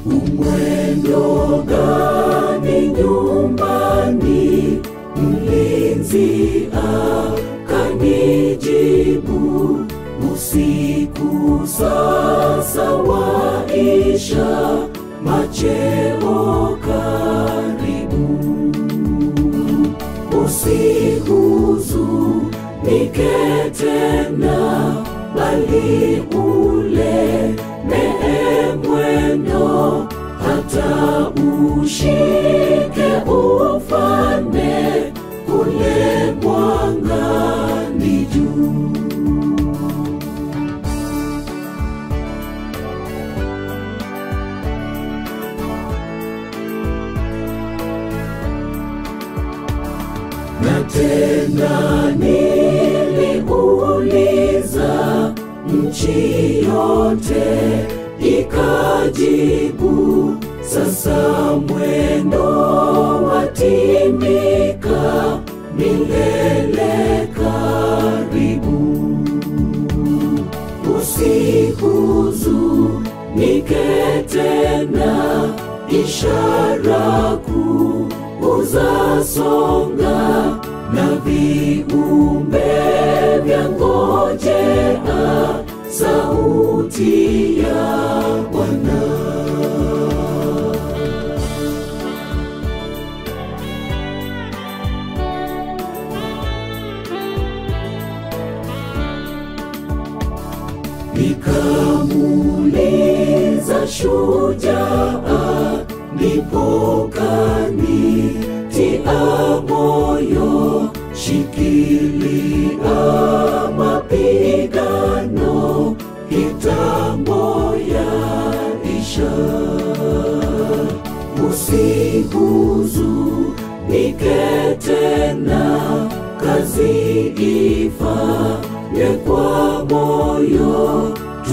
umwendo gani nyumbani? Mlinzi akanijibu, usiku sasa waisha, macheo karibu. Usihuzunike tena, bali ule mee mwendo, hata ushike ufalme kule mwangani juu. na tena niliuliza, nchi yote ikajibu, sasa mwendo watimika, milele karibu. Usihuzunike tena, ishara kuu uzasonga na viumbe vya ngojea sauti ya Bwana. Nikamuuliza shujaa, ndipo kanitia moyo, shikilia mapigano, kitambo yaisha. Usihuzunike tena, kazi ifanye kwa moyo,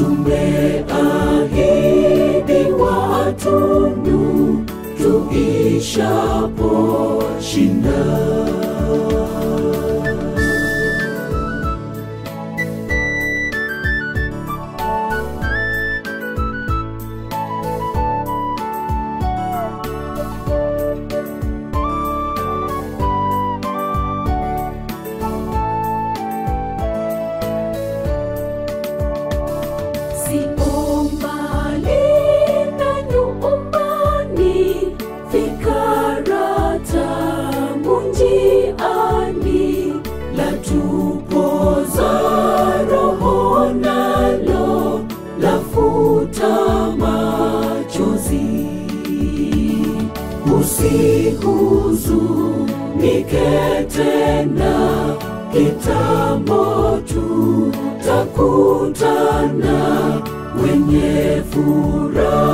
tumeahidi watunu tuishapo shinda. Sio mbali na nyumbani, fikara tamu njiani, latupoza roho nalo lafuta machozi. Usihuzunike tena, kitambo tutakutana wenye furaha